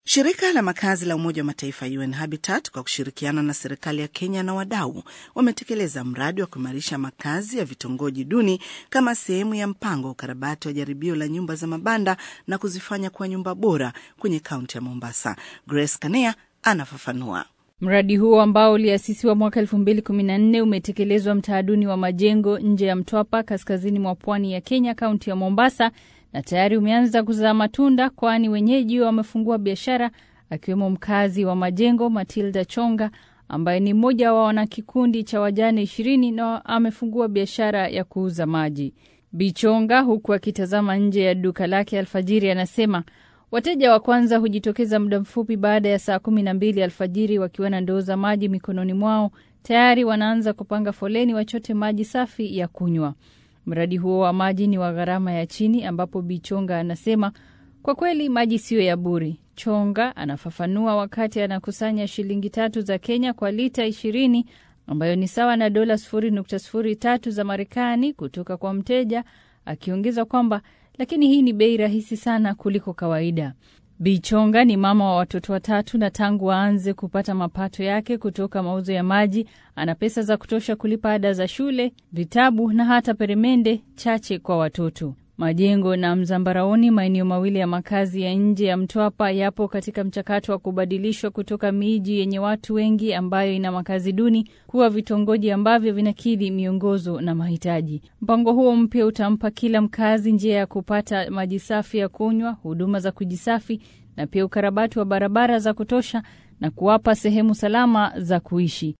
Shirika la makazi la Umoja wa Mataifa UN Habitat kwa kushirikiana na serikali ya Kenya na wadau wametekeleza mradi wa kuimarisha makazi ya vitongoji duni kama sehemu ya mpango wa ukarabati wa jaribio la nyumba za mabanda na kuzifanya kuwa nyumba bora kwenye kaunti ya Mombasa. Grace Kanea anafafanua. Mradi huo ambao uliasisiwa mwaka elfu mbili kumi na nne umetekelezwa mtaa duni wa Majengo nje ya Mtwapa, kaskazini mwa pwani ya Kenya, kaunti ya Mombasa, na tayari umeanza kuzaa matunda, kwani wenyeji wamefungua biashara, akiwemo mkazi wa Majengo Matilda Chonga ambaye ni mmoja wa wanakikundi cha wajane ishirini na amefungua biashara ya kuuza maji. Bichonga, huku akitazama nje ya duka lake alfajiri, anasema wateja wa kwanza hujitokeza muda mfupi baada ya saa kumi na mbili alfajiri wakiwa na ndoo za maji mikononi mwao. Tayari wanaanza kupanga foleni wachote maji safi ya kunywa. Mradi huo wa maji ni wa gharama ya chini, ambapo Bichonga anasema kwa kweli maji siyo ya bure. Chonga anafafanua wakati anakusanya shilingi tatu za Kenya kwa lita ishirini ambayo ni sawa na dola sufuri nukta sufuri tatu za Marekani kutoka kwa mteja, akiongeza kwamba lakini hii ni bei rahisi sana kuliko kawaida. Bichonga ni mama wa watoto watatu na tangu aanze kupata mapato yake kutoka mauzo ya maji ana pesa za kutosha kulipa ada za shule, vitabu na hata peremende chache kwa watoto. Majengo na Mzambaraoni, maeneo mawili ya makazi ya nje ya Mtwapa, yapo katika mchakato wa kubadilishwa kutoka miji yenye watu wengi ambayo ina makazi duni kuwa vitongoji ambavyo vinakidhi miongozo na mahitaji. Mpango huo mpya utampa kila mkazi njia ya kupata maji safi ya kunywa, huduma za kujisafi na pia ukarabati wa barabara za kutosha na kuwapa sehemu salama za kuishi.